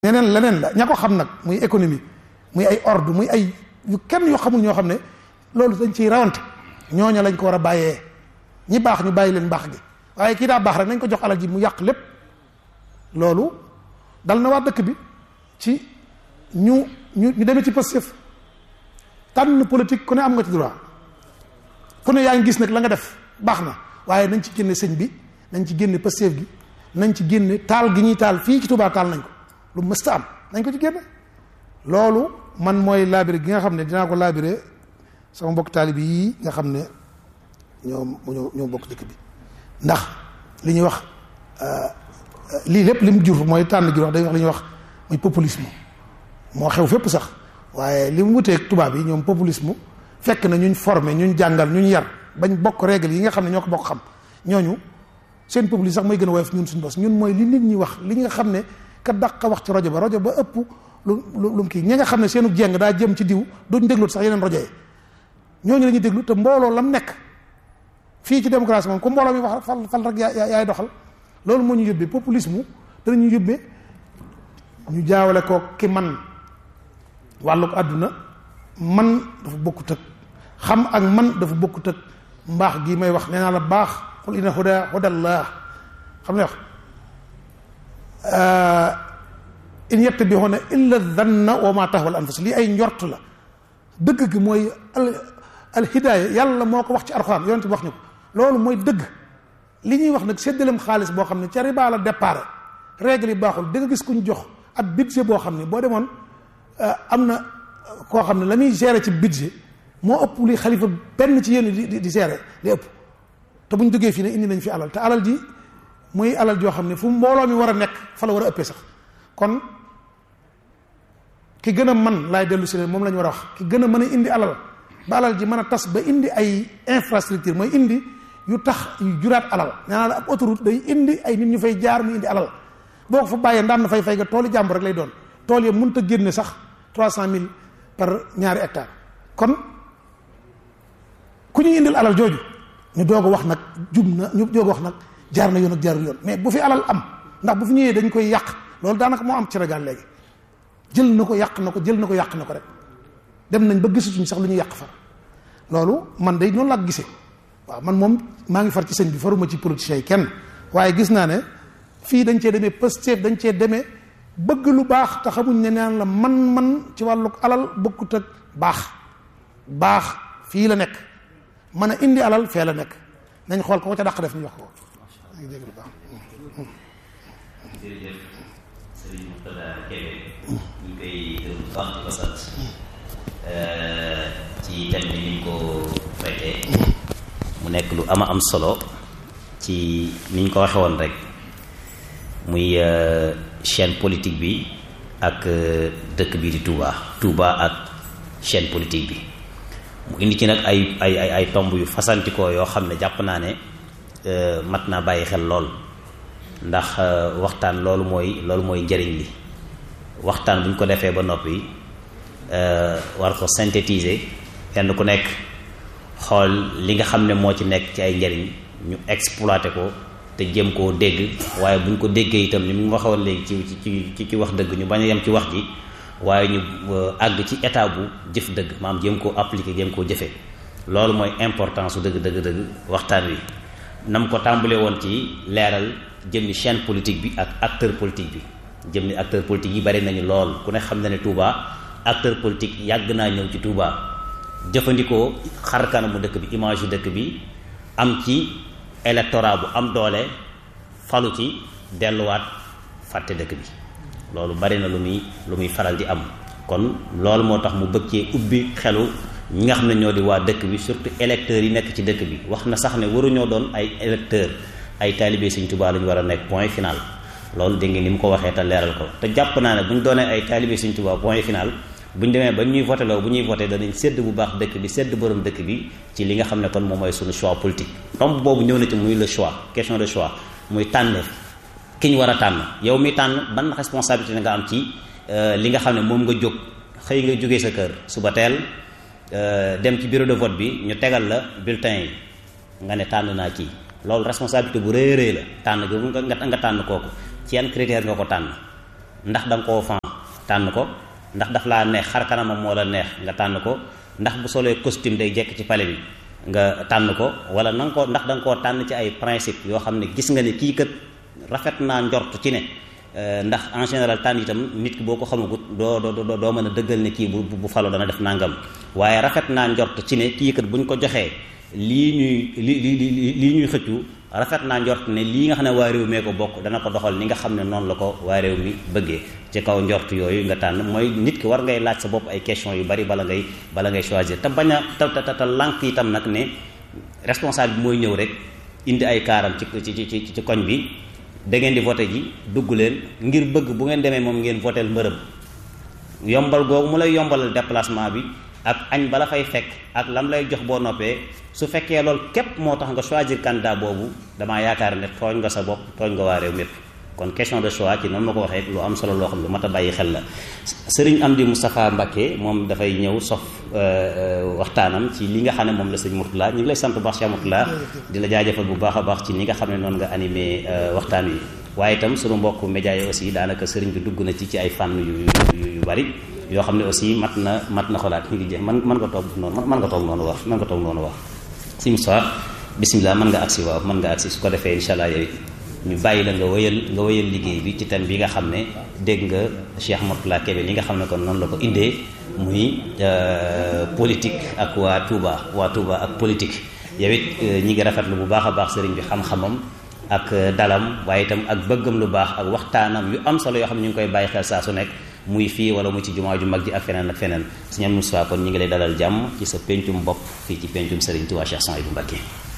ñeneen leneen la ña ko xam nag muy économie muy ay ordre muy ay yu kenn yoo xamul ñoo xam ne loolu dañ ciy rawante ñooña lañ ko war a bàyyee ñi baax ñu bàyyi leen baax gi waaye kii daa baax rek nañ ko jox alal ji mu yàq lépp loolu dal na waa dëkk bi ci ñu ñu ñu demee ci Pastef tànn politique ku ne am nga ci droit ku ne yaa ngi gis nag la nga def baax na waaye nañ ci génne sëñ bi nañ ci génne Pastef gi nañ ci génne taal gi ñuy taal fii ci Touba taal nañ ko lu mësta am nañ ko ci génne loolu man mooy laabire gi nga xam ne dinaa ko laabire sama mbokk taalibi yii nga xam ne ñoom ñoo ñoo bokk dëkk bi ndax li ñuy wax lii lépp li mu jur mooy tànn gi wax day wax li ñuy wax muy populisme moo xew fépp sax waaye li mu wuteeg tubaab yi ñoom populisme fekk na ñuñ formé ñuñ jàngal ñuñ yar bañ bokk règle yi nga xam ne ñoo ko bokk xam ñooñu seen populisme sax mooy gën a woyof ñun suñu bos ñun mooy li nit ñi wax li nga xam ne ka dàq wax ci rajo ba rajo ba ëpp lu lu mu kii ñi nga xam ne seenu jeng daa jëm ci diw duñ déglu sax yeneen rajo yi ñooñu la ñuy déglu te mbooloo lam nekk fii ci démocratie moom ku mbooloo mi wax fal fal rek yaa yaay doxal loolu moo ñu yóbbee populisme danañu yóbbee ñu jaawale ko ki man wàlluk àdduna man dafa bokkut ak xam ak man dafa bokkut ak mbaax gi may wax nee naa la baax xul inna huda hudallah xam ne wax in yattabi'una illa dhanna wa ma tahwa al anfus lii ay njort la dëgg gi mooy al al hidaaya yàlla moo ko wax ci alxuraan yonent bi wax ñu ko loolu mooy dëgg li ñuy wax nag séddaleem xaalis boo xam ne ca riba la départ règle yi baaxul da nga gis kuñ jox ab budget boo xam ne boo demoon am na koo xam ne la muy gérer ci budget moo ëpp li xalifa benn ci yéen di di gérer di ëpp te buñ jógee fii ne indi nañ fi alal te alal ji muy alal joo xam ne fu mbooloo mi war a nekk fa la war a ëppee sax kon ki gën a man laay dellu si leen moom la ñu war a wax ki gën a mën a indi alal ba alal ji mën a tas ba indi ay infrastructure mooy indi yu tax yu juraat alal nee naa la ab autoroute day indi ay nit ñu fay jaar mu indi alal boo ko fa bàyyee ndaan na fay fay nga tooli jàmbur rek lay doon tool yi mënut a génne sax trois cent mille par ñaari hectare kon ku ñuy indil alal jooju ñu doog a wax nag jub na ñu doog a wax nag jaar na yoon ak jaarul yoon mais bu fi alal am ndax bu fi ñëwee dañ koy yàq loolu daanaka moo am ci Sénégal léegi jël na ko yàq na ko jël na ko yàq na ko rek dem nañ ba gisatuñ sax lu ñuy yàq far loolu man day noonu laa gisee waaw man moom maa ngi far ci sëñ bi faruma ci politiciens yi kenn waaye gis naa ne fii dañ cee demee Pastef dañ cee demee bëgg lu baax te xamuñ ne naan la man-man ci wàllu alal bokkut ak baax baax fii la nekk mën a indi alal fee la nekk nañ xool ko ko ca dàq def ñu wax ko maa ngi dégg lu baax jërëjëf Serigne Mourtada Kébé ñu ngi koy gërëm bu baax di ko sant ci thème bi ni ñu ko traité mu nekk lu ama am solo ci ni ñu ko waxe woon rek muy chaîne politique bi ak dëkk bi di Touba Touba ak chaîne politique bi mu indi ci nag ay ay ay ay tomb yu fasantikoo yoo xam ne jàpp naa ne mat naa bàyyi xel lool ndax waxtaan loolu mooy loolu mooy njëriñ li waxtaan bu ñu ko defee ba noppi war ko synthétiser kenn ku nekk xool li nga xam ne moo ci nekk ci ay njëriñ ñu exploité ko te jëm koo dégg waaye bu ñu ko déggee itam ni mu waxoon léegi ci ci ci ci wax dëgg ñu bañ a yem ci wax ji waaye ñu àgg ci état bu jëf dëgg maam jëm koo appliqué jëm koo jëfee loolu mooy importance su dëgg dëgg dëgg waxtaan wi nam ko tàmbalee woon ci leeral jëmmi chaîne politique bi ak acteur politique bi jëmmi acteur politique yi bari nañu lool ku ne xam na ne Touba acteur politique yàgg naa ñëw ci Touba jëfandikoo xar kanamu dëkk bi image yu dëkk bi am ci électorat bu am doole falu ci delluwaat fàtte dëkk bi loolu bari na lu muy lu muy faral di am kon loolu moo tax mu bëgg cee ubbi xelu ñi nga xam ne ñoo di waa dëkk bi surtout électeurs yi nekk ci dëkk bi wax na sax ne waruñoo doon ay électeurs ay taalibe Sëñ Tuubaa la ñu war a nekk point final loolu dégg ngeen ni mu ko waxee te leeral ko te jàpp naa ne bu ñu doonee ay taalibe Sëñ Tuubaa point final bu ñu demee ba ñuy voté loo bu ñuy voté danañ sédd bu baax dëkk bi sédd borom dëkk bi ci li nga xam ne kon moom mooy suñu choix politique tomb boobu ñëw na ci muy le choix question de choix muy tànneef ki ñu war a tànn yow mi tànn ban responsabilité nga am ci li nga xam ne moom nga jóg xëy nga jógee sa kër suba teel dem ci bureau de vote bi ñu tegal la bulletin yi nga ne tànn naa kii loolu responsabilité bu rëy rëy la tànn googu nga nga tànn kooku ci yan critère nga ko tànn ndax da nga koo fan tànn ko ndax daf laa neex xar kanamam moo la neex nga tànn ko ndax bu solee costume day jekk ci pale bi nga tànn ko wala na nga ko ndax da nga koo tànn ci ay principe yoo xam ne gis nga ne kii kat rafet naa njort ci ne ndax en général tànn itam nit ki boo ko xamagut doo doo doo mën a dëggal ne kii bu bu falo dana def nangam waaye rafet naa njort ci ne kii kat buñ ko joxee lii ñuy li li lii ñuy xëccu rafet naa njort ne lii nga xam ne waa réew mee ko bokk dana ko doxal ni nga xam ne noonu la ko waa réew mi bëggee ci kaw njort yooyu nga tànn mooy nit ki war ngay laaj sa bopp ay question yu bari bala ngay bala ngay choisir te bañ a te te te lànk itam nag ne responsable bi mooy ñëw rek indi ay kaaram ci ci ci ci koñ bi da ngeen di voté ji dugg leen ngir bëgg bu ngeen demee moom ngeen votel mbërëm yombal googu mu lay yombalal déplacement bi ak añ bala fay fekk ak lam lay jox boo noppee su fekkee loolu képp moo tax nga choisir candidat boobu damaa yaakaar ne tooñ nga sa bopp tooñ nga waa réew mépp kon question de choix ci noonu ma ko waxee lu am solo loo xam lu mat a bàyyi xel la sëriñ Amdi Moustapha Mbacké moom dafay ñëw sof waxtaanam ci li nga xam ne moom la sëñ Mourtala ñu ngi lay sant bu baax Cheikh Mourtala di la jaajëfal bu baax a baax ci ni nga xam ne noonu nga animé waxtaan wi waaye itam sunu mbokk média yi aussi daanaka sëriñ bi dugg na ci ci ay fànn yu yu bari yoo xam ne aussi mat na mat na xolaat ñu ngi jeex man mën nga toog noonu mën nga toog noonu wax mën nga toog noonu wax si Moustapha bisimilah mën nga agsi waaw mën nga agsi su ko defee incha allah yow ñu bàyyi la nga wëyal nga wëyal liggéey bi ci thème bi nga xam ne dégg nga Cheikh Mourtala Kébé li nga xam ne kon noonu la ko indee muy politique ak waa Touba waa Touba ak politique yow it ñi ngi rafetlu bu baax a baax sëriñ bi xam-xamam ak dalam waaye itam ak bëggam lu baax ak waxtaanam yu am solo yoo xam ne ñu ngi koy bàyyi xel saa su nekk muy fii wala mu ci jumaa ju mag ji ak feneen ak feneen sëñ Moussa kon ñu ngi lay dalal jàmm ci sa pencum bopp fii ci pencum sëriñ Touba Cheikh Souhaïbou Mbacké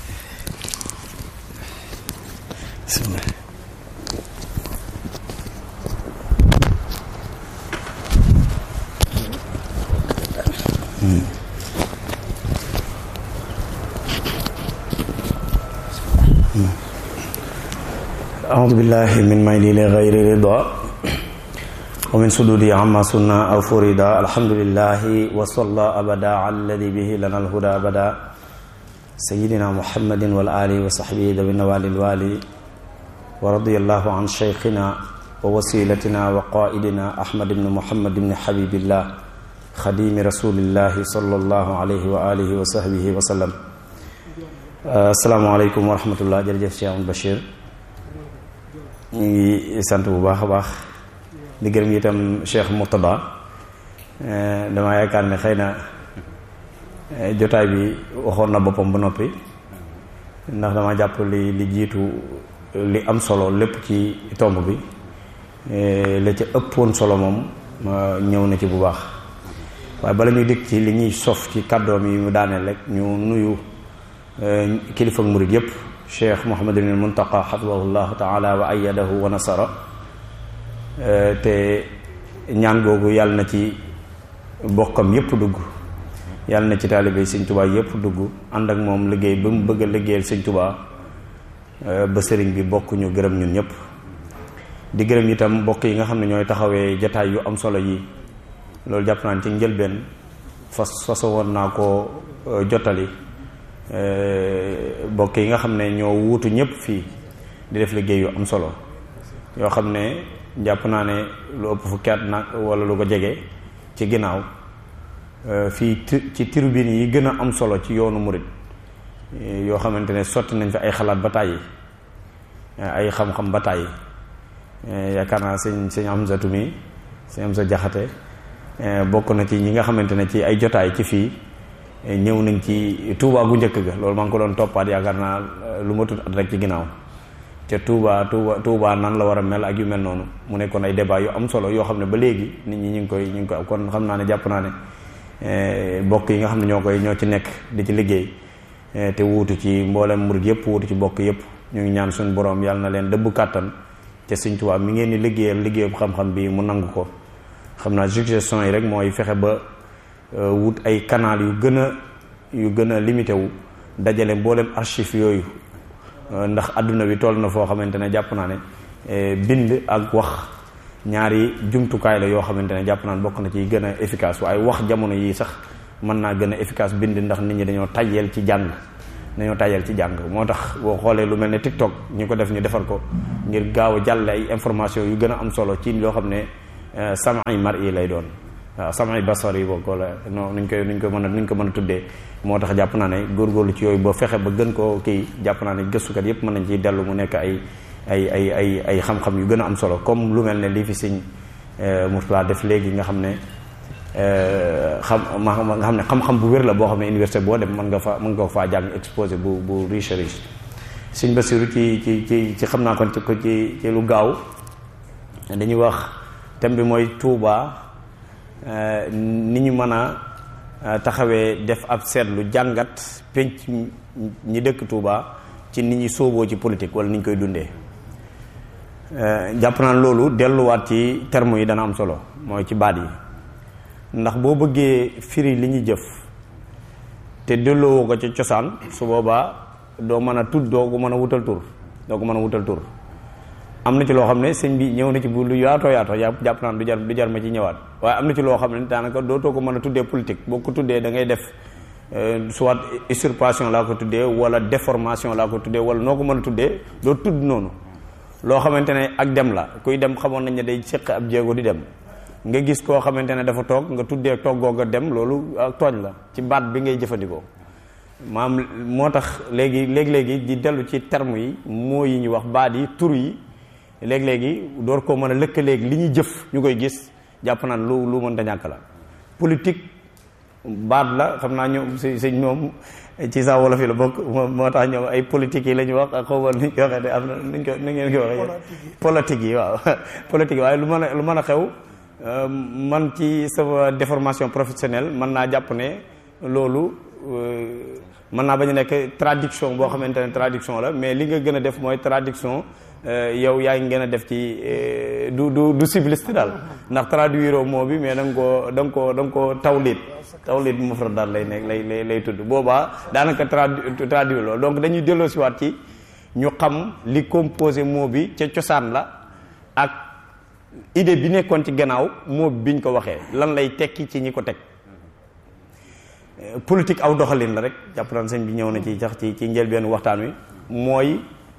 أعوذ بالله من ميل لغير رضا ومن سدود عما سنة أو فردا الحمد لله وصلى أبدا على الذي به لنا الهدى أبدا سيدنا محمد والآل وصحبه ذوي النوال الوالي ورضي الله عن شيخنا ووسيلتنا وقائدنا أحمد بن محمد بن حبيب الله خديم رسول الله صلى الله عليه وآله وصحبه وسلم السلام عليكم ورحمة الله jërëjëf Cheikh Amadou Bachir ñu ngi sant bu baax a baax di gërëm itam Cheikh Mourtada dama yaakaar ne xëy na jotaay bi waxoon na boppam ba noppi ndax dama jàpp li li jiitu li am solo lépp ci tomb bi la ca ëppoon solo moom ñëw na ci bu baax waaye bala ñuy dikk ci li ñuy sof ci kàddoom yi mu daaneel rek ñu nuyu kilifa murid yépp cheikh Mouhamadul Muntaqa xafidahullahu taala wa ayadahu wa nasara te ñaan googu yàlla na ci bokkam yépp dugg yàlla na ci taalibe sëñ Tuubaa yépp dugg ànd ak moom liggéey ba mu bëgg a liggéeyal sëñ Tuubaa ba sëriñ bi bokk ñu gërëm ñun ñëpp di gërëm itam mbokk yi nga xam ne ñooy taxawee jataay yu am solo yi loolu jàpp naa ci njëlbeen fas faso woon naa ko jottali mbokk yi nga xam ne ñoo wuutu ñëpp fii di def liggéey yu am solo yoo xam ne jàpp naa ne lu ëpp fukki at nag wala lu ko jege ci ginnaaw fii ci tribune yi gën a am solo ci yoonu murit yoo xamante ne sotti nañ fi ay xalaat ba tàyyi ay xam-xam ba tàyyi yaakaar naa sëñ sëñ Amsatu mi sëñ Amsa Jaxate bokk na ci ñi nga xamante ne ci ay jotaay ci fii ñëw nañ ci Touba gu njëkk ga loolu maa ngi ko doon toppaat yaakaar naa lu ma tudd at rek ci ginnaaw ca Touba Touba Touba nan la war a mel ak yu mel noonu mu nekkoon ay débat yu am solo yoo xam ne ba léegi nit ñi ñu ngi koy ñu ngi koy kon xam naa ne jàpp naa ne bokk yi nga xam ne ñoo koy ñoo ci nekk di ci liggéey te wuutu ci mboolem murid yëpp wuutu ci bokk yëpp ñu ngi ñaan suñu borom yàlla na leen dëbb kàttan ca Sëñ Tuubaa mi ngeen di liggéeyal liggéeyub xam-xam bi mu nangu ko xam naa suggestion yi rek mooy fexe ba wut ay canal yu gën a yu gën a limité wu dajale mboolem archive yooyu ndax adduna bi toll na foo xamante ne jàpp naa ne bind ak wax ñaari jumtukaay la yoo xamante ne jàpp naa ne bokk na ci gën a efficace waaye wax jamono yii sax mën naa gën a efficace bind ndax nit ñi dañoo tayyeel ci jàng dañoo tàyyal ci jàng moo tax boo xoolee lu mel ne TikTok ñu ko def ñu defar ko ngir gaaw a jàll ay information yu gën a am solo ci loo xam ne samay mar yi lay doon waaw samay basar yi bokk wala non nuñ koy nuñ ko mën a nuñ ko mën a tuddee moo tax jàpp naa ne góorgóorlu ci yooyu ba fexe ba gën koo kii jàpp naa ne gëstukat yépp mën nañ ciy dellu mu nekk ay ay ay ay ay xam-xam yu gën a am solo comme lu mel ne lii fi sëñ Mourtala def léegi nga xam ne xam ma nga xam ne xam-xam bu wér la boo xam ne université boo dem mën nga fa mën nga faa jàng exposé bu bu riche riche sëñ Basiru ci ci ci ci xam naa kon ci ko ci ci lu gaaw dañuy wax thème bi mooy Touba ni ñu mën a taxawee def ab seetlu jàngat penc ñi dëkk Touba ci nit ñi sóoboo ci politique wala ni ñu koy dundee jàpp naa loolu delluwaat ci terme yi dana am solo mooy ci baat yi ndax boo bëggee firi li ñuy jëf te delloo ko ca cosaan su boobaa doo mën a tudd doo ko mën a wutal tur doo ko mën a wutal tur am na ci loo xam ne sëñ bi ñëw na ci bu lu yaatoo yaatoo jàpp naan du jar du jar ma ci ñëwaat waaye am na ci loo xam ne daanaka dootoo ko mën a tuddee politique boo ko tuddee da ngay def soit usurpation laa ko tuddee wala déformation laa ko tuddee wala noo ko mën a tuddee doo tudd noonu loo xamante ne ak dem la kuy dem xamoon nañ ne day séq ab jéego di dem nga gis koo xamante ne dafa toog nga tuddee toggoo nga dem loolu ak tooñ la ci baat bi ngay jëfandikoo maam moo tax léegi léegi-léegi di dellu ci terme yi moo yi ñu wax baat yi tur yi léegi-léegi door koo mën a lëkkaleeg li ñuy jëf ñu koy gis jàpp naan lu lu mën ta ñàkk la politique baat la xam naa ñoom si si ñoom ci sa wolof yi la bokk moo tax ñoom ay politique yi la ñu wax ak xaw ma nuñ ko waxee de am na nuñ ko nu ngeen ko waxee politique yi waaw politique yi waaye lu mën a lu mën a xew man ci sama déformation professionnelle mën naa jàpp ne loolu mën naa bañ a nekk traduction boo xamante ne traduction la mais li nga gën a def mooy traduction yow yaa ngi gën a def ci du du du civiliste daal ndax traduire moo bi mais da nga koo da nga koo da nga koo tawlit tawlit mufrad daal lay nekk lay lay lay tudd boobaa daanaka tradu traduire loolu donc dañuy delloo si waat ci ñu xam li composé mot bi ca cosaan la ak idée bi nekkoon ci gannaaw moo biñ ko waxee lan lay tekki ci ñi ko teg politique aw doxalin la rek jàpp naan sëñ bi ñëw na ci sax ci ci njëlbeen waxtaan wi mooy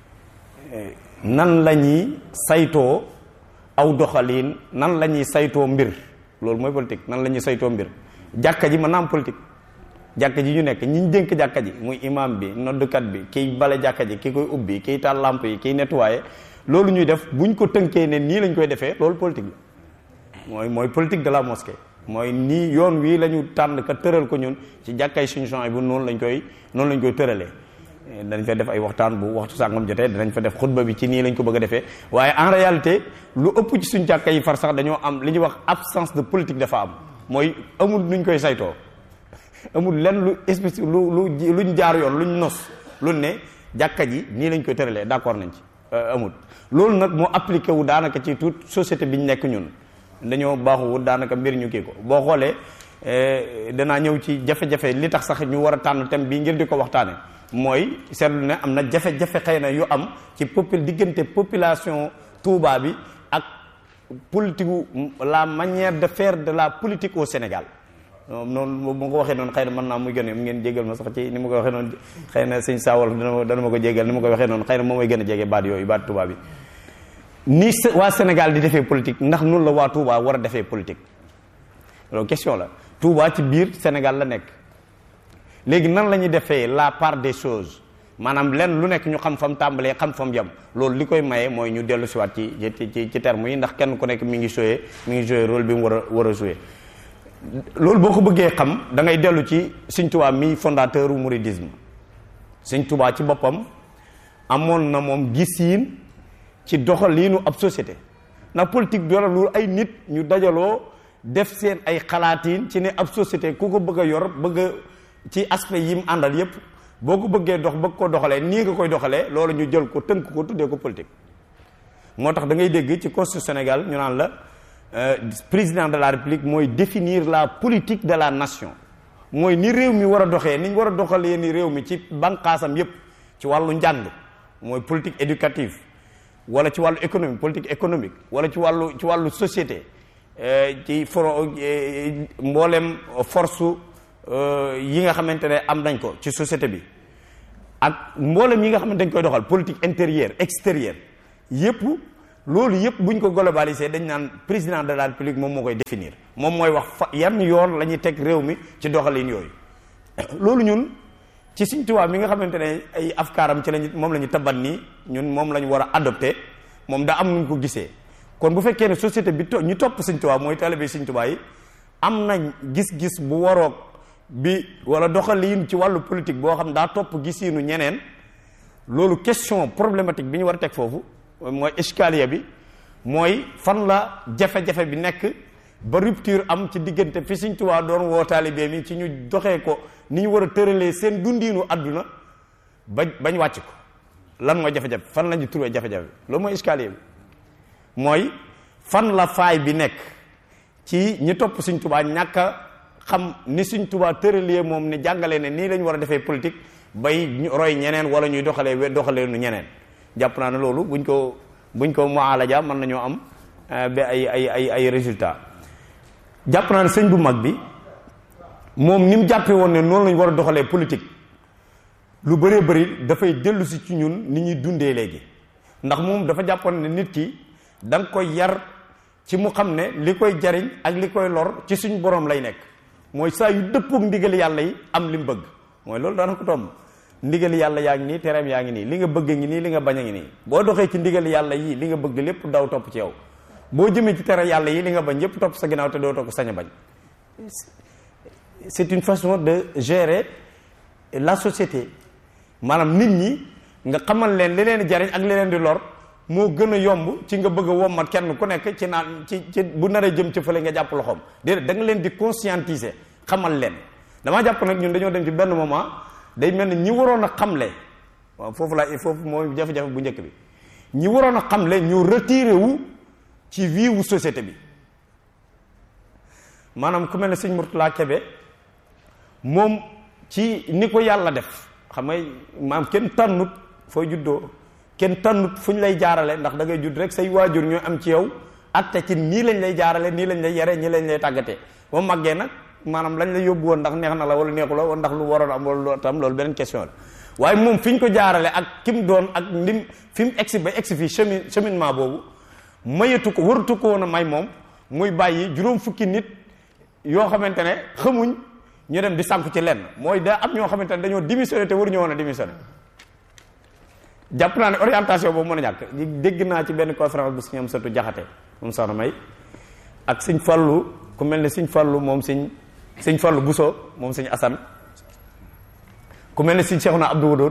nan la ñuy saytoo aw doxalin nan la ñuy saytoo mbir loolu mooy politique nan la ñuy saytoo mbir jàkka ji mën naa am politique jàkka ji ñu nekk ñi ñu dénk jàkka ji muy imam bi noddukat bi kiy bale jàkka ji ki koy ubbi kiy taal lamp yi kiy nettoyé loolu ñuy def buñ ko tënkee ne nii lañ koy defee loolu politique la mooy mooy politique de la mosquée mooy nii yoon wii la ñu tànn ka tëral ko ñun ci jàkkay suñu champs bu noonu lañ koy noonu lañ koy tëralee dañ fa def ay waxtaan bu waxtu sàngam jotee danañ fa def xutba bi ci nii lañ ko bëgg a defee waaye en réalité lu ëpp ci suñ jàkka yi far sax dañoo am li ñuy wax absence de politique dafa am mooy amul nuñ koy saytoo amul lenn lu espèce lu lu luñ jaar yoon luñ nos luñ ne jàkka ji nii lañ koy tëralee d'accord nañ ci amul loolu nag moo appliqué wu daanaka ci toute société bi ñu nekk ñun dañoo baaxuwut daanaka mbir ñu kii ko boo xoolee danaa ñëw ci jafe-jafe li tax sax ñu war a tànn thème bii ngir di ko waxtaane mooy seetlu ne am na jafe-jafe xëy na yu am ci popul diggante population Touba bi ak politique la manière de faire de la politique au Sénégal noonu bu ma ko waxee noonu xëy na mën naa muy gën a ngeen jégal ma sax ci ni ma ko waxee noonu xëy na sëñ saawal dana dana ma ko jégal ni ma ko waxee noonu xëy na moom mooy gën a jege baat yooyu baat Touba bi ni waa Sénégal di defee politique ndax noonu la waa Touba war a defee politique loolu question la Touba ci biir Sénégal la nekk léegi nan la ñuy defee la part des choses maanaam lenn lu nekk ñu xam fam tàmbalee xam fam yem loolu li koy maye mooy ñu dellu siwaat ci ci ci ci terme yi ndax kenn ku nekk mi ngi joué mi ngi joué rôle bi mu war a war a joué loolu boo ko bëggee xam da ngay dellu ci Sëñ Tuubaa mi fondateur u mouridisme Sëñ Tuubaa ci boppam amoon na moom gisiin ci doxaliinu ab société ndax politique dara lu ay nit ñu dajaloo def seen ay xalaatiin ci ne ab société ku ko bëgg a yor bëgg a ci aspect yi mu àndal yépp boo ko bëggee dox bëgg ko doxalee nii nga koy doxalee loolu ñu jël ko tënk ko tuddee ko politique moo tax da ngay dégg ci constitution Sénégal ñu naan la président de la république mooy définir la politique de la nation mooy ni réew mi war a doxee ni ñu war a doxalee ni réew mi ci banqaasam yépp ci wàllu njàng mooy politique éducative wala ci wàllu économie politique économique wala ci wàllu ci wàllu société ci for mboolem force yi nga xamante ne am nañ ko ci société bi ak mboolem yi nga xam ne dañ koy doxal politique intérieure extérieure yépp loolu yépp buñ ko globalisé dañ naan président de la république moom moo koy définir moom mooy wax fa yan yoon la ñuy teg réew mi ci doxalin yooyu loolu ñun ci Sëñ Tuubaa mi nga xamante ne ay afkaaram ci lañu moom la ñu tabat nii ñun moom la ñu war a adopté moom daa am nuñ ko gisee kon bu fekkee ne société bi to ñu topp Sëñ Tuubaa mooy talibé Sëñ Tuubaa yi am nañ gis-gis bu waroog bi wala doxalin ci wàllu politique boo xam daa topp gisiinu ñeneen loolu question problématique bi ñu war a teg foofu mooy escalier bi mooy fan la jafe-jafe bi nekk ba rupture am ci diggante fi Sëñ Tuubaa doon woo taalibe mi ci ñu doxee ko ni ñu war a tëralee seen dundiinu àdduna ba bañ wàcc ko lan mooy jafe-jafe fan la ñu trouvé jafe-jafe loolu mooy escalier bi mooy fan la faay bi nekk ci ñi topp Sëñ Tuubaa ñàkk a xam ni Sëñ Tuubaa tëralee moom ni jàngalee ne nii lañu war a defee politique bay roy ñeneen wala ñuy doxalee we doxalee nu ñeneen jàpp naa ne loolu buñ ko buñ ko mualaja mën nañoo am ba ay ay ay ay résultat jàpp naa ne sëñ bu mag bi moom ni mu jàppee woon ne noonu lañu war a doxalee politique lu bëree bëri dafay dellu si ci ñun ni ñuy dundee léegi ndax moom dafa jàppoon ne nit ki da nga koy yar ci mu xam ne li koy jariñ ak li koy lor ci suñ borom lay nekk mooy saa yu dëppook ndigal yàlla yi am li mu bëgg mooy loolu daana ko tomb ndigal yàlla yaa ngi nii tereem yaa ngi nii li nga bëgg ngi nii li nga bañ a ngi nii boo doxee ci ndigal yàlla yi li nga bëgg lépp daw topp ci yow boo jëmee ci tere yàlla yi li nga bañ yépp topp sa ginnaaw te doo toog sañ a bañ c'est une façon de gérer la société maanaam nit ñi nga xamal leen li leen di jariñ ak li leen di lor moo gën a yomb ci nga bëgg a wommat kenn ku nekk ci naan ci ci bu naree jëm ci fële nga jàpp loxoom déedéet da nga leen di conscientiser xamal leen damaa jàpp nag ñun dañoo dem ci benn moment day mel ni ñi waroon a xamle waaw foofu la foofu mooy jafe-jafe bu njëkk bi ñi waroon a xamle ñu retiré wu ci vie wu société bi maanaam ku mel ne sëñ Murtala Kebe moom ci ni ko yàlla def xam nga maam kenn tànnut fooy juddoo kenn tànnut fu ñu lay jaarale ndax da ngay judd rek say waajur ñooy am ci yow atte ci nii lañ lay jaarale nii lañ lay yare nii lañ lay tàggatee ba màggee nag maanaam lañ la yóbbu woon ndax neex na la wala neexu la wala ndax lu waroon am wala tam loolu beneen question la waaye moom fi ñu ko jaarale ak ki mu doon ak ndim fi mu egsi ba egsi fii chemin cheminement boobu mayatu ko waratu ko woon a may moom muy bàyyi juróom fukki nit yoo xamante ne xamuñ ñu dem di sànku ci lenn mooy da am ñoo xamante ne dañoo démissionné te waruñu woon a démissionné jàpp naa ne orientation boobu mën a ñàkk dégg naa ci benn conférence bu suñu am satu jaxate moom soxna may ak sëñ Fallu ku mel ne sëñ Fallu moom sëñ sëñ Fallu Buso moom sëñ Asan ku mel ne sëñ Seexuna Abdou Wadood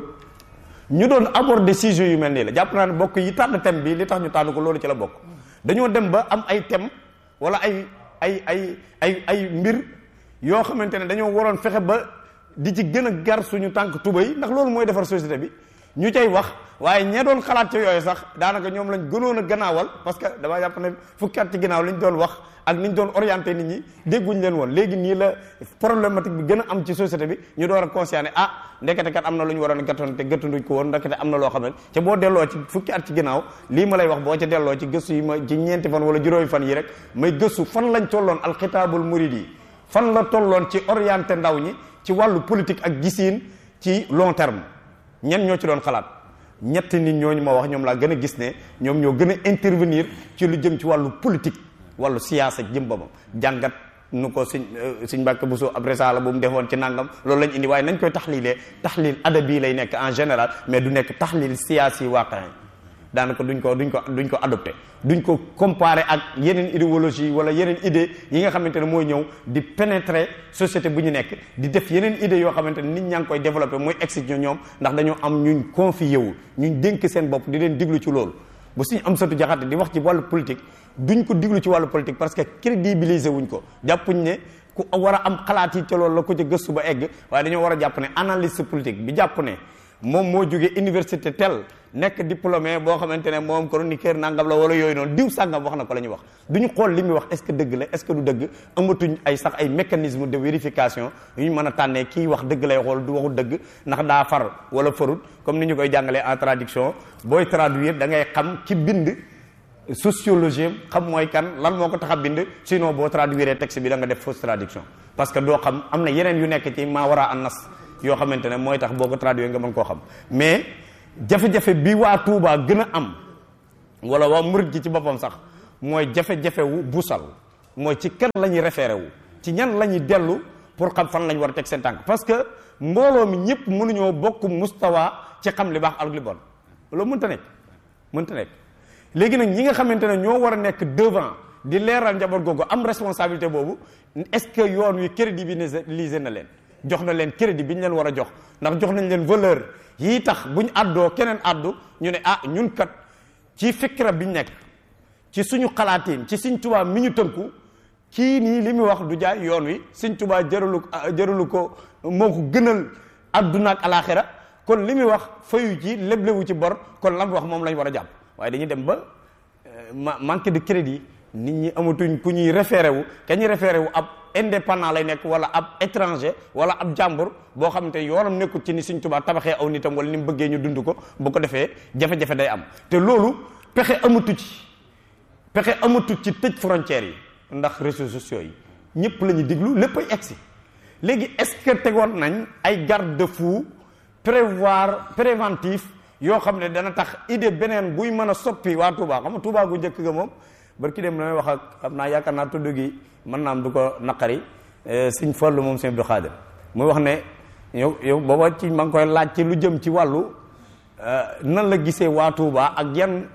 ñu doon aborder sujet yu mel nii la jàpp naa ne bokk yi tànn thème bi li tax ñu tànn ko loolu ci la bokk dañoo dem ba am ay thème wala ay ay ay ay ay mbir yoo xamante ne dañoo waroon fexe ba di ci gën a gar suñu tànk tubay ndax loolu mooy defar société bi ñu cay wax waaye ñee doon xalaat ci yooyu sax daanaka ñoom lañ gënoon a gannaawal parce que damaa jàpp ne fukki at ci ginnaaw liñ doon wax ak niñ doon orienté nit ñi dégguñ leen woon léegi nii la problématique bi gën a am ci société bi ñu door a conscient ne ah ndekete kat am na lu ñu waroon a gàttoon te gëttanduñ ko woon ndekete am na loo xam ne te boo delloo ci fukki at ci ginnaaw lii ma lay wax boo ca delloo ci gëstu yi ma ci ñeenti fan wala juróomi fan yi rek may gëstu fan lañ tolloon alxitaabul murid yi fan la tolloon ci orienté ndaw ñi ci wàllu politique ak gisiin ci long terme ñen ñoo ci doon xalaat ñetti nit ñooñu ma wax ñoom laa gën a gis ne ñoom ñoo gën a intervenir ci lu jëm ci wàllu politique wàllu siyaasa jëm ba jàngat nu ko suñ suñ mbàkk bu soo ab risaala bu mu defoon ci nangam loolu lañ indi waaye nañ koy taxlilee taxlil adabi lay nekk en général mais du nekk taxlil siyaasi waaqi daanaka duñ ko duñ ko duñ ko adopté duñ ko comparé ak yeneen idéologie wala yeneen idée yi nga xamante ne mooy ñëw di pénétrer société bu ñu nekk di def yeneen idée yoo xamante ne nit ñaa ngi koy développé mooy exit ñoom ndax dañoo am ñuñ confié wu ñuñ dénk seen bopp di leen diglu ci loolu bu suñu am satu jaxate di wax ci wàllu politique duñ ko diglu ci wàllu politique parce que crédibiliser wuñ ko jàppuñ ne ku war a am xalaat yi ca loolu la ko ca gëstu ba egg waaye dañoo war a jàpp ne analyste politique bi jàpp ne moom moo jógee université tel nekk diplômé boo xamante ne moom chroniqueur nangam la wala yooyu noonu diw sàngam wax na ko la ñuy wax du ñu xool li muy wax est-ce que dëgg la est-ce que du dëgg amatuñ ay sax ay mécanisme de vérification yu ñu mën a tànnee kii wax dëgg lay xool du waxu dëgg ndax daa far wala farut comme ni ñu koy jàngalee en traduction booy traduire da ngay xam ki bind sociologie xam mooy kan lan moo ko tax a bind sinon boo traduire texte bi da nga def fausse traduction parce que doo xam am na yeneen yu nekk ci maa war a an nas yoo xamante ne mooy tax boo ko traduire nga mën koo xam mais jafe-jafe bi waa Touba gën a am wala waa murit gi ci boppam sax mooy jafe-jafe wu busal mooy ci kan la ñuy référé wu ci ñan la ñuy dellu pour xam fan la ñu war a teg seen tànk parce que mbooloo mi ñëpp mënuñoo bokk mustawa ci xam li baax ak li bon loolu mënta nekk mënta nekk léegi nag ñi nga xamante ne ñoo war a nekk devant di leeral njaboot googu am responsabilité boobu est-ce que yoon wi crédibilisé na leen jox na leen crédit bi ñu leen war a jox ndax jox nañ leen valeur yii tax buñ àddoo keneen àddu ñu ne ah ñun kat ci fikra bi ñu nekk ci suñu xalaatiin ci suñ tubaab mi ñu tënku kii nii li muy wax du jaay yoon wi suñ tubaab jëralu jëralu ko moo ko gënal adduna ak alaxira kon li muy wax fayu ci leblewu ci bor kon la mu wax moom lañ war a jàpp waaye dañuy dem ba ma manque de crédit nit ñi amatuñ ku ñuy référé wu ka ñuy référé wu ab indépendant lay nekk wala ab étranger wala ab jàmbur boo xam te yoonam nekkul ci ni suñ tubaab tabaxee aw nitam wala ni mu bëggee ñu dund ko bu ko defee jafe-jafe day am te loolu pexe amatu ci pexe amatu ci tëj frontières yi ndax réseaux sociaux yi ñëpp la ñuy diglu lépp ay egsi léegi est-ce que tegoon nañ ay garde-fou prévoir préventif yoo xam ne dana tax idée beneen buy mën a soppi waa Touba xam nga Touba gu njëkk ga moom barki dem damay wax ak xam naa yaakaar naa tudd gi mën naa am du ko naqari Sëñ Fallu moom Sëñ Abdou Khadir muy wax ne yow yow booba ci ma ngi koy laaj ci lu jëm ci wàllu nan la gisee waa Touba ak yan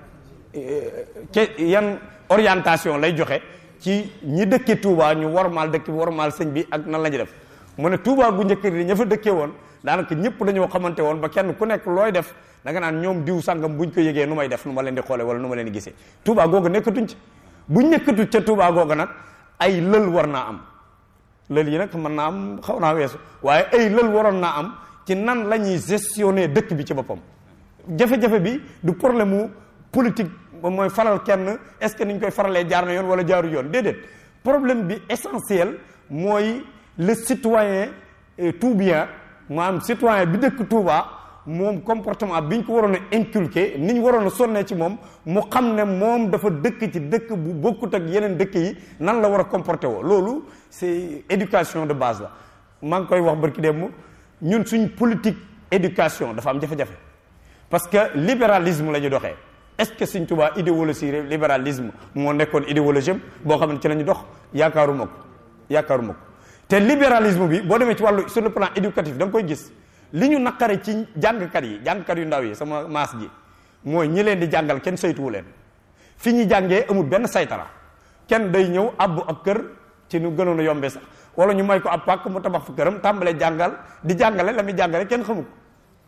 ca yan orientation lay joxe ci ñi dëkke Touba ñu warmaal dëkk bi warmaal sëñ bi ak nan la ñu def mu ne Touba gu njëkk gi ña fa dëkkee woon daanaka ñëpp dañoo xamante woon ba kenn ku nekk looy def da nga naan ñoom diw sàngam buñ ko yëgee nu may def nu ma leen di xoole wala nu ma leen di gisee Touba googu nekkatuñ ci buñ nekkatu ca Touba googu nag ay lël war naa am lël yi nag mën naa am xaw naa weesu waaye ay lël waroon naa am ci nan la ñuy gestionner dëkk bi ci boppam jafe-jafe bi du problème mu politique mooy faral kenn est-ce que niñ koy faralee jaar na yoon wala jaaru yoon déedéet problème bi essentiel mooy le citoyen tout bien maanaam citoyen bi dëkk Touba moom comportement bi ñu ko waroon a inculquer ni ñu waroon a sonnee ci moom mu xam ne moom dafa dëkk ci dëkk bu bokkut ak yeneen dëkk yi nan la war a comporter woo loolu c'est éducation de base la maa ngi koy wax barki dem ñun suñ politique éducation dafa am jafe-jafe parce que libéralisme la ñu doxee est-ce que Sëñ Tuubaa idéologie libéralisme moo nekkoon idéologie boo xam ne ci la ñu dox yaakaaruma ko yaakaaruma ko te libéralisme bi boo demee ci wàllu sur le plan éducatif da nga koy gis li ñu naqare ci jàngkat yi jàngkat yu ndaw yi sama maas gi mooy ñi leen di jàngal kenn saytuwu leen fi ñu jàngee amul benn saytara kenn day ñëw abbu ab kër ci nu gënoon a yombee sax wala ñu may ko ab pàkk mu tabax fa këram tàmbalee jàngal di jàngale la muy jàngale kenn xamu ko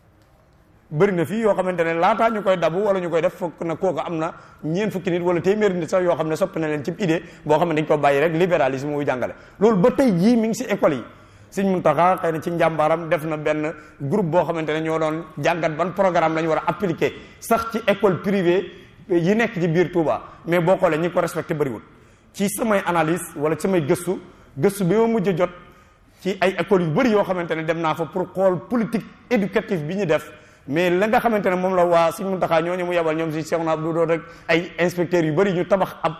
bëri na fii yoo xamante ne laataa ñu koy dabu wala ñu koy def fokk na kooku am na ñeen fukki nit wala téeméeri nit sax yoo xam ne soppi na leen ci idée boo xam ne dañ ko bàyyi rek libéralisme muy jàngale loolu ba tey jii mi ngi si école yi Sëñ Muntaxa xëy na ci njàmbaaram def na benn groupe boo xamante ne ñoo doon jàngat ban programme la ñu war a appliquer sax ci école privée yi nekk ci biir Touba mais boo xoolee ñi ko respecté bëriwul ci samay analyse wala ci samay gëstu gëstu bi ma mujj jot ci ay écoles yu bëri yoo xamante ne dem naa fa pour xool politique éducative bi ñu def mais la nga xamante ne moom la waa Sëñ Muntaxa ñooñu mu yebal ñoom si Cheikh na Abdou doon rek ay inspecteurs yu bëri ñu tabax ab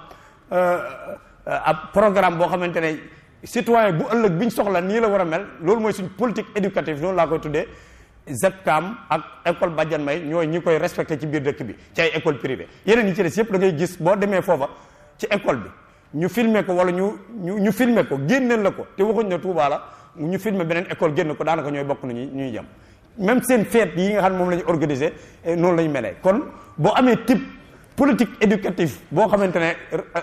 ab programme boo xamante ne citoyen bu ëllëg bi ñu soxla nii la war a mel loolu mooy suñ politique éducative noonu laa koy tuddee ZEPCAM ak école Badiane May ñooy ñi koy respecté ci biir dëkk bi ci ay école privée yeneen yi ci des yëpp da ngay gis boo demee foofa ci école bi ñu filmer ko wala ñu ñu ñu filmer ko génneel la ko te waxuñ ne Touba la ñu filmer beneen école génn ko daanaka ñooy bokk nañu ñuy jëm même seen fête yi nga xam ne moom la ñu organisé noonu la ñu melee kon boo amee type politique éducative boo xamante ne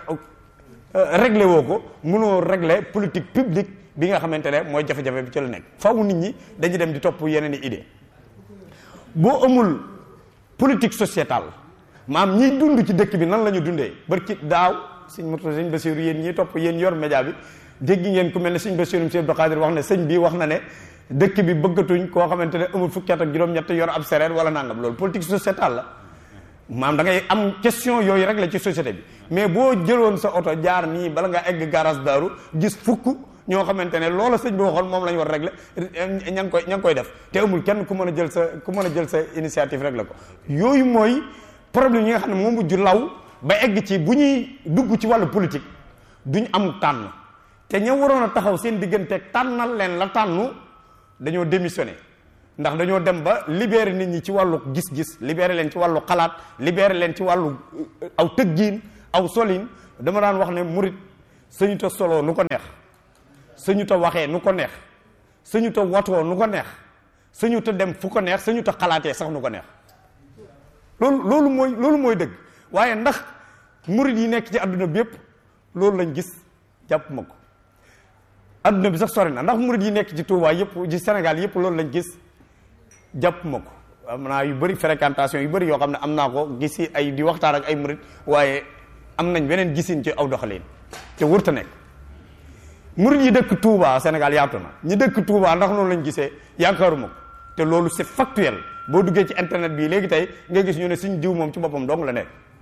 réglé woo ko mënoo réglé politique publique bi nga xamante ne mooy jafe-jafe bi ci la nekk faw nit ñi dañuy dem di topp yeneen i idée boo amul politique sociétale maam ñiy dund ci dëkk bi nan la ñu dundee barki daaw sëñ moto sëñ Basiru yéen ñiy topp yéen yor média bi dégg ngeen ku mel ne sëñ Basiru sëñ Abdou Khadir wax ne sëñ bi wax na ne dëkk bi bëggatuñ koo xamante ne amul fukki at ak juróom-ñett yor ab sereer wala nangam loolu politique sociétale la maam da ngay am question yooyu rek la ci société bi mais boo jëloon sa oto jaar nii bala nga egg garage daaru gis fukk ñoo xamante ne loola sëñ bi waxoon moom la ñu war a régler ña ngi koy ña ngi koy def te amul kenn ku mën a jël sa ku mën a jël sa initiative régler ko yooyu mooy problème yi nga xam ne moom mujj law ba egg ci bu ñuy dugg ci wàllu politique duñ am tànn te ña waroon a taxaw seen digganteeg tànnal leen la tànnu dañoo démissionné ndax dañoo dem ba libérer nit ñi ci wàllu gis-gis libérer leen ci wàllu xalaat libérer leen ci wàllu aw tëggiin aw solin dama daan wax ne murit sañu ta solo nu ko neex sañu ta waxee nu ko neex sañu ta watoo nu ko neex sañu ta dem fu ko neex sañu ta xalaatee sax nu ko neex loolu loolu mooy loolu mooy dëgg waaye ndax murit yi nekk ci adduna bi yépp loolu lañ gis jàpp ma ko adduna bi sax sori na ndax murit yi nekk ci Touba yépp ci Sénégal yépp loolu lañ gis jàpp ma ko am naa yu bëri fréquentation yu bëri yoo xam ne am naa ko gisi ay di waxtaan ak ay murit waaye am nañ beneen gisin ci aw doxalin te wërta nekk murit yi dëkk Touba Sénégal yaatu na ñi dëkk Touba ndax noonu lañ gisee yaakaaruma ko te loolu c'est factuel boo duggee ci internet bi léegi tey nga gis ñu ne suñ diw moom ci boppam dong la nekk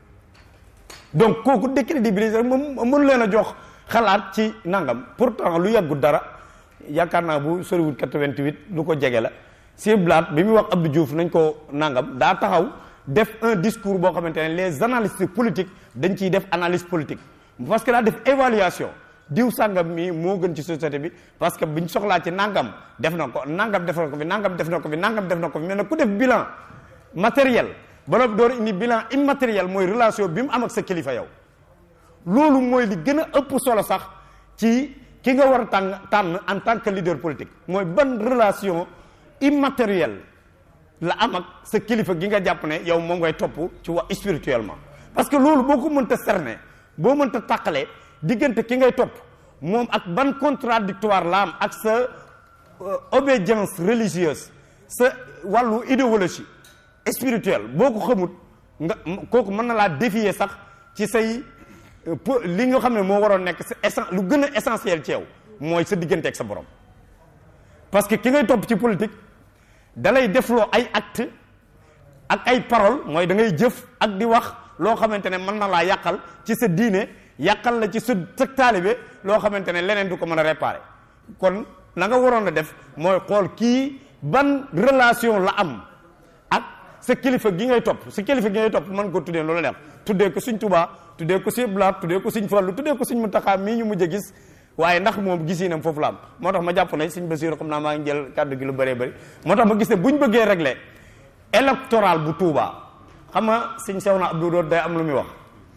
donc kooku décrédibiliser moom mënu leen a jox xalaat ci nangam pourtant lu yàggut dara yaakaar naa bu soriwut 88 lu ko jege la si blaat bi muy wax Abdou Diouf nañ ko nangam daa taxaw def un discours boo xamante ne les analystes politiques dañ ciy def analyse politique parce que daa def évaluation diw sàngam mi moo gën ci société bi parce que biñ soxlaa ci nangam def na ko nangam def na ko fi nangam def na ko fi nangam def na ko fi mais nag ku def bilan matériel ba door indi bilan immatériel mooy relation bi mu am ak sa kilifa yow loolu mooy li gën a ëpp solo sax ci ki nga war a tànn tànn en tant que leader politique mooy ban relation immatérielle la am ak sa kilifa gi nga jàpp ne yow moom ngay topp ci wax spirituellement parce que loolu boo ko mënta cerner boo mënta tàqalee diggante ki ngay topp moom ak ban contradictoire la am ak sa obédience religieuse sa wàllu idéologie spirituelle boo ko xamut nga kooku mën na laa défier sax ci say li nga xam ne moo waroon nekk sa lu gën a essentiel ci yow mooy sa diggante ak sa borom parce que ki ngay topp ci politique dalay defloo ay acte ak ay parole mooy da ngay jëf ak di wax loo xamante ne mën na laa yàqal ci sa diine yàqal la ci sa sa taalibe loo xamante ne leneen du ko mën a réparer kon la nga waroon a def mooy xool kii ban relation la am ak sa kilifa gi ngay topp sa kilifa gi ngay topp mën ko tuddee loolu neex tuddee ko Sëñ Tuubaa tuddee ko Sëñ Blaat tuddee ko Sëñ Fallu tuddee ko Sëñ Muntaxaa mii ñu mujj a gis waaye ndax moom gisinam foofu la am moo tax ma jàpp ne Sëñ Basiiru xam naa maa ngi jël kàddu gi lu bëree bëri moo tax ma gis ne bu ñu bëggee régler électoral bu Touba xam nga Sëñ Sewna Abdou Doot day am lu muy wax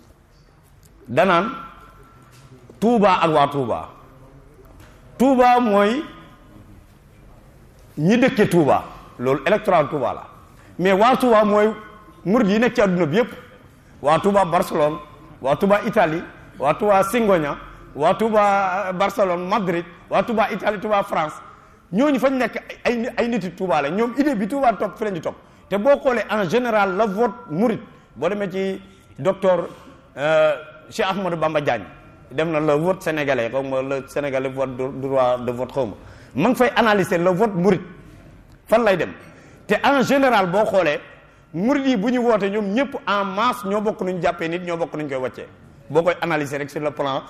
danaan Touba ak waa Touba Touba mooy ñi dëkke Touba loolu électoral Touba la mais waa Touba mooy murid yi nekk ci àdduna bi yépp waa Touba Barcelone waa Touba Italie waa Touba Singoña waa Touba Barcelone Madrid waa Touba Italie Touba France ñooñu fañ nekk ay ay niti Touba la ñoom idée bi Touba topp fi lañu topp te boo xoolee en général la vote murid boo demee ci docteur Cheikh Ahmadou Bamba Diagne dem na le vote sénégalais xaw ma le sénégalais vote droit de vote xaw ma ma ngi fay analyser le vote murid fan lay dem te en général boo xoolee murid yi bu ñu woote ñoom ñëpp en masse ñoo bokk nuñ jàppee nit ñoo bokk nuñ koy wàccee boo koy analyser rek sur le plan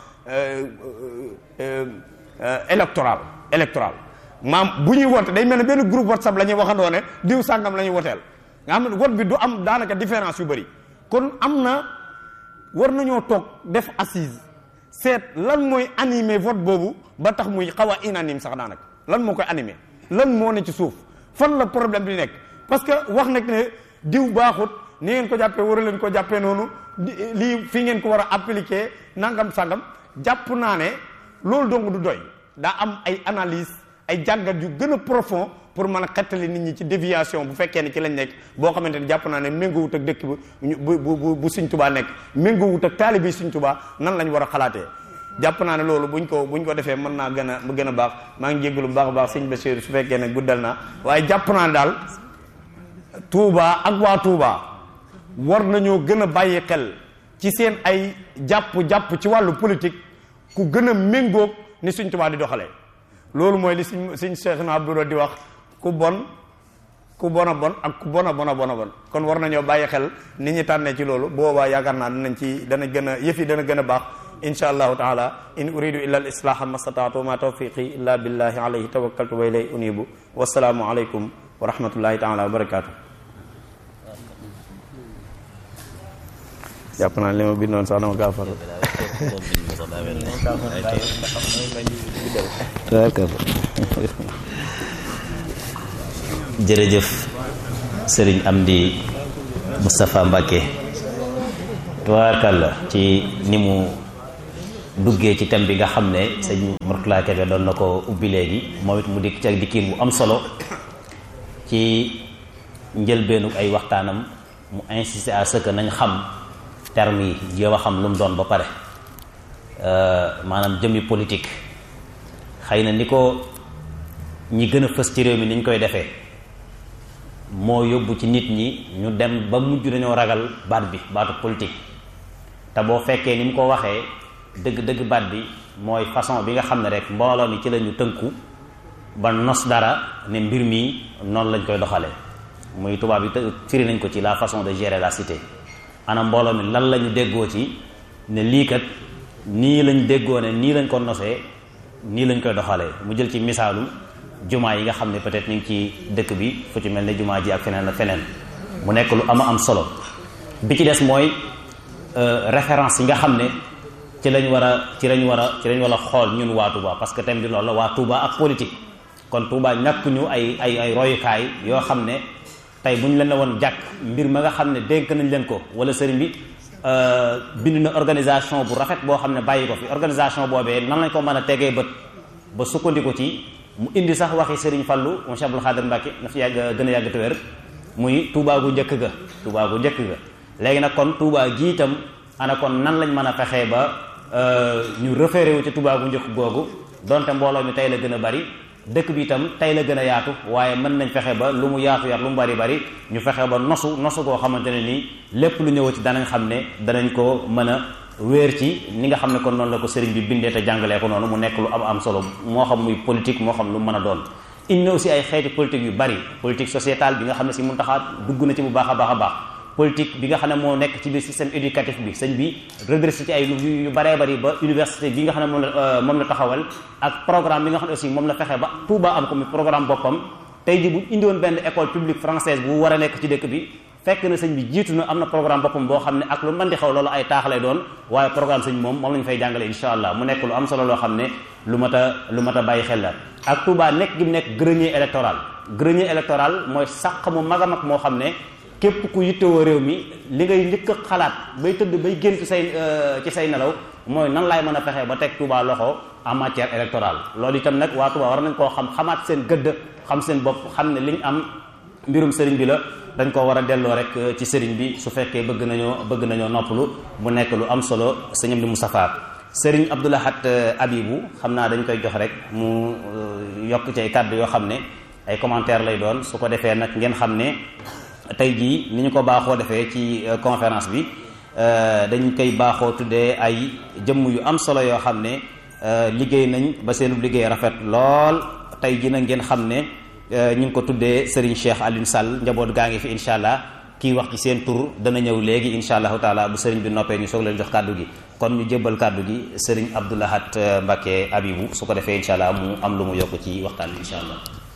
électoral électoral maam bu ñuy woote day mel ne benn groupe whatsapp la ñuy waxandoo ne diw sàngam la ñuy woteel nga xam ne vote bi du am daanaka différence yu bëri kon am na war nañoo toog def assise seet lan mooy animer vote boobu ba tax muy xaw a unanime sax daanaka lan moo koy animer lan moo ne ci suuf fan la problème bi nekk parce que wax nag ne diw baaxut ni ngeen ko jàppee war a leen ko jàppee noonu lii fi ngeen ko war a appliquer nangam sangam jàpp naa ne loolu dong du doy daa am ay analyse ay jàngat yu gën a profond pour mën a xettali nit ñi ci déviation bu fekkee ne ci lañ nekk boo xamante ne jàpp naa ne méngoowut ak dëkk bu bu bu bu Sëñ Tuubaa nekk méngoowut ak taalibe yi Sëñ Tuubaa nan lañ war a xalaatee jàpp naa ne loolu buñ ko buñ ko defee mën naa gën a gën a baax maa ngi jéggalu bu baax a baax sëñ Basiru su fekkee ne guddal naa waaye jàpp naa ne daal Touba ak waa Touba war nañoo gën a bàyyi xel ci seen ay jàpp-jàpp ci wàllu politique ku gën a méngóog ni Sëñ Tuubaa di doxalee loolu mooy li suñ suñ Cheikh na Abdou di wax ku bon ku bon a bon ak ku bon a bon a bon a bon kon war nañoo bàyyi xel ni ñi tànnee ci loolu boobaa yaakaar naa danañ ci dana gën a yëf yi dana gën a baax insha allahu taala in uridu illa al islaha ma stataatu ma tawfiqi illa billahi alayhi tawakkaltu wa ilay unibu wasalaamu aleykum wa rahmatullahi taala wa barakatuh jàpp naa li ma bindoon sax dama kaa faral D'accord. jërëjëf sëriñ Amdi Moustapha Mbacke tubaarkàlla ci ni mu duggee ci thème bi nga xam ne sëñ Mourtala Kébé doon na ko ubbi léegi moom it mu dikk ci ak dikkiin bu am solo ci njëlbeenu ay waxtaanam mu insister à ce que nañ xam termes yi jéem a xam lu mu doon ba pare maanaam jëmmi politique xëy na ni ko ñi gën a fës ci réew mi ni ñu koy defee moo yóbbu ci nit ñi ñu dem ba mujj dañoo ragal baat bi baatu politique te boo fekkee ni mu ko waxee dëgg-dëgg baat bi mooy façon bi nga xam ne rek mbooloo mi ci la ñu tënku ba nos dara ne mbir mi noonu lañ koy doxalee muy tubaab yi firi nañ ko ci la façon de gérer la cité ana mbooloo mi lan la ñu déggoo ci ne lii kat nii lañ déggoo ne nii lañ ko nosee nii lañ koy doxalee mu jël ci misaalu jumaa yi nga xam ne peut-être ñu ngi ci dëkk bi fu ci mel ne jumaa ji ak feneen ak feneen mu nekk lu ama am solo bi ci des mooy référence yi nga xam ne ci lañ war a ci lañ war a ci lañ war a xool ñun waa Touba parce que thème bi loolu la waa Touba ak politique kon Touba ñàkk ñu ay ay ay royukaay yoo xam ne tey bu ñu leen la woon jàkk mbir ma nga xam ne dénk nañ leen ko wala sëriñ bi bind na organisation bu rafet boo xam ne bàyyi ko fi organisation boobee nan lañ ko mën a tegee bët ba sukkandiku ci mu indi sax waxi sëriñ Fallu mu Cheikh Abdoul Khadir Mbacke na fi yàgg gën a yàgg te wér muy Touba gu njëkk ga Touba gu njëkk ga léegi nag kon Touba gi itam ana kon nan lañ mën a fexee ba ñu référé wu ci Touba gu njëkk googu donte mbooloo mi tey la gën a bari dëkk bi itam tey la gën a yaatu waaye mën nañ fexe ba lu mu yaatu yaat lu mu bari bari ñu fexe ba nosu nosu koo xamante ne nii lépp lu ñëw ci danañ xam ne danañ ko mën a wéer ci ni nga xam ne kon noonu la ko sëriñ bi bindee te jàngalee ko noonu mu nekk lu am am solo moo xam muy politique moo xam lu mën a doon indi na aussi ay xeeti politique yu bari politique sociétale bi nga xam ne si mun taxaat dugg na ci bu baax a baax a baax politique bi nga xam ne moo nekk ci biir système éducatif bi sëñ bi redressé ci ay yu baree bari ba université bi nga xam ne moom la moom la taxawal ak programme bi nga xam ne aussi moom la fexe ba Touba am ko muy programme boppam tey ji bu indiwoon benn école publique française bu war a nekk ci dëkk bi fekk na sëñ bi jiitu na am na programme boppam boo xam ne ak lu mën di xew loolu ay taax lay doon waaye programme sëñ moom moom la ñu fay jàngale insha allah mu nekk lu am solo loo xam ne lu mat a lu mat a bàyyi xel la ak Touba nekk gi mu nekk grenier électoral grenier électoral mooy sàq mu mag a mag moo xam ne képp ku yittewoo réew mi li ngay njëkk a xalaat bay tëdd bay génn ci say ci say nelaw mooy nan laay mën a fexee ba teg Touba loxo en matière électorale loolu itam nag waa Touba war nañ koo xam xamaat seen gëdd xam seen bopp xam ne liñ am mbirum sëriñ bi la dañ ko war a delloo rek ci sëriñ bi su fekkee bëgg nañoo bëgg nañoo noppalu mu nekk lu am solo sëñam di Moustapha sëriñ Abdoulahat Abibu xam naa dañ koy jox rek mu yokk ci ay kàddu yoo xam ne ay commentaire lay doon su ko defee nag ngeen xam ne tey jii ni ñu ko baaxoo defee ci conférence bi dañ koy baaxoo tuddee ay jëmm yu am solo yoo xam ne liggéey nañ ba seenu liggéey rafet lool tey jii nag ngeen xam ne ñu ngi ko tuddee Serigne Cheikh Alioune Sall njaboot gaa ngi fi incha allah kii wax ci seen tur dana ñëw léegi incha allahu taala bu Serigne bi noppee ñu soog leen jox kàddu gi kon ñu jébbal kàddu gi Serigne Abdoulahat Mbacke Abibou su ko defee incha allah mu am lu mu yokk ci waxtaan bi incha allah.